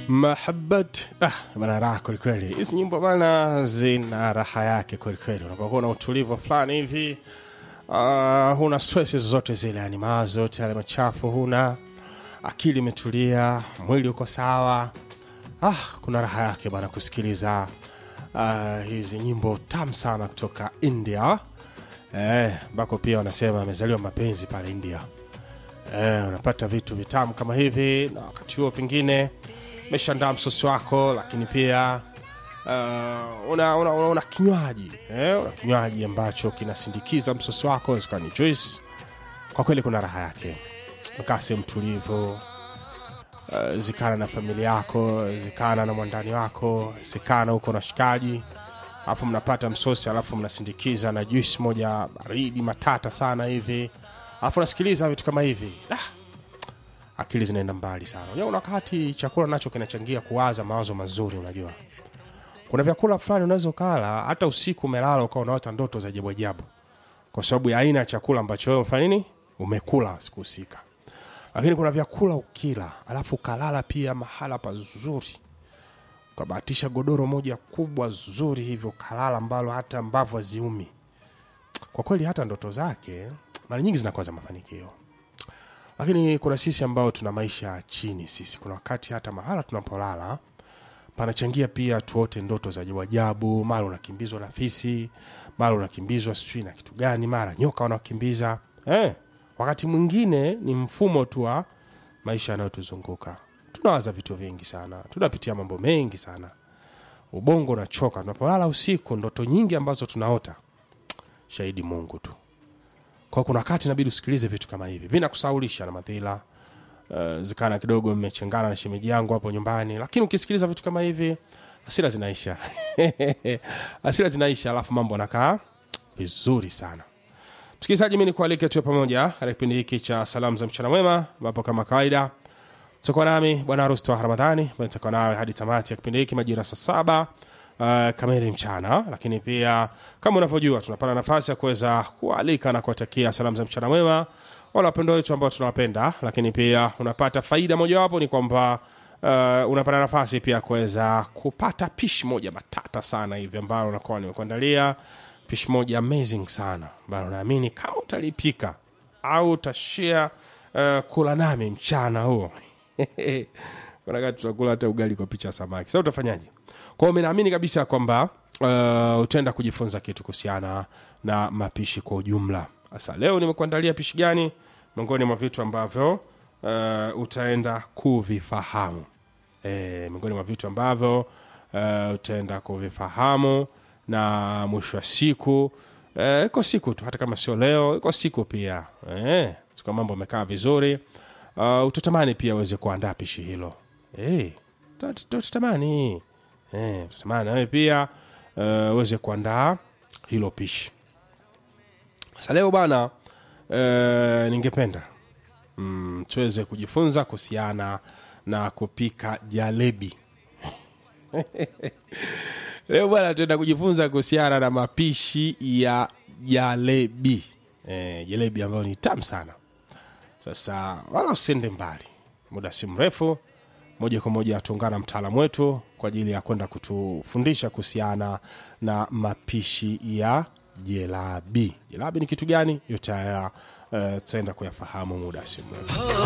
mahabat ah, bana raha kwelikweli hizi nyimbo bana zina raha yake kwelikweli unapokuwa na utulivu fulani hivi uh, huna stress zozote zile yani mawazo yote yale machafu huna akili imetulia mwili uko sawa ah, kuna raha yake bana kusikiliza uh, hizi nyimbo tamu sana kutoka india ambako eh, pia wanasema amezaliwa mapenzi pale india eh, unapata vitu vitamu kama hivi na wakati huo pengine umeshaandaa msosi wako lakini pia uh, una, una, una, una kinywaji eh, una kinywaji ambacho kinasindikiza msosi wako inawezekana ni juice kwa kweli kuna raha yake ukaa sehemu tulivu uh, zikana na familia yako zikana na mwandani wako zikana huko na shikaji alafu mnapata msosi alafu mnasindikiza na juice moja baridi matata sana hivi alafu nasikiliza vitu kama hivi ah, akili zinaenda mbali sana unajua kuna wakati chakula nacho kinachangia kuwaza mawazo mazuri unajua kuna vyakula fulani unaweza ukala hata usiku umelala ukawa unaota ndoto za ajabu ajabu kwa sababu ya aina ya chakula ambacho wewe umefanya nini umekula siku husika lakini kuna vyakula ukila alafu ukalala pia mahala pazuri ukabahatisha godoro moja kubwa zuri hivyo ukalala ambalo hata mbavu haziumi kwa kweli hata ndoto zake mara nyingi zinakuwa za mafanikio lakini kuna sisi ambao tuna maisha chini sisi kuna wakati hata mahala tunapolala panachangia pia tuote ndoto za ajabu ajabu mara unakimbizwa na fisi mara unakimbizwa sijui na kitu gani mara nyoka wanakimbiza eh, wakati mwingine ni mfumo tu wa maisha yanayotuzunguka tunawaza vitu vingi sana tunapitia mambo mengi sana ubongo unachoka tunapolala usiku ndoto nyingi ambazo tunaota shahidi mungu tu kwa kuna wakati inabidi usikilize vitu kama hivi vinakusaulisha na madhila uh, zikana kidogo mmechengana na shemeji yangu hapo nyumbani lakini ukisikiliza vitu kama hivi hasira zinaisha hasira zinaisha alafu mambo anakaa vizuri sana msikilizaji mi nikualike tuwe pamoja katika kipindi hiki cha salamu za mchana mwema ambapo kama kawaida tutakuwa nami bwana harusi wa ramadhani nitakuwa nawe hadi tamati ya kipindi hiki majira saa saba uh, kamili mchana lakini pia kama unavyojua tunapata nafasi ya kuweza kualika na kuwatakia salamu za mchana mwema wale wapendo wetu ambao tunawapenda lakini pia unapata faida mojawapo ni kwamba uh, unapata nafasi pia kuweza kupata pishi moja matata sana hivi ambalo unakuwa nimekuandalia pishi moja amazing sana ambalo naamini kama utalipika au utashare uh, kula nami mchana huo Wanaka tutakula hata ugali kwa picha ya samaki sasa utafanyaje kwao mi naamini kabisa kwamba uh, utaenda kujifunza kitu kuhusiana na mapishi kwa ujumla sasa leo nimekuandalia pishi gani miongoni mwa vitu ambavyo uh, utaenda kuvifahamu e, miongoni mwa vitu ambavyo uh, utaenda kuvifahamu na mwisho wa siku eh, iko siku tu hata kama sio leo iko siku pia eh, siku mambo amekaa vizuri uh, utatamani pia uweze kuandaa pishi hilo hey, utatamani eh, utatamani nawe pia uh, uweze kuandaa hilo pishi sasa leo bana uh, ningependa mm, tuweze kujifunza kuhusiana na kupika jalebi leo bwana tuenda kujifunza kuhusiana na mapishi ya jalebi e, jalebi ambayo ni tamu sana sasa wala usiende mbali muda si mrefu moja kwa moja tuungana mtaalamu wetu kwa ajili ya kwenda kutufundisha kuhusiana na mapishi ya jelabi jelabi ni kitu gani yote haya uh, tutaenda kuyafahamu muda si mrefu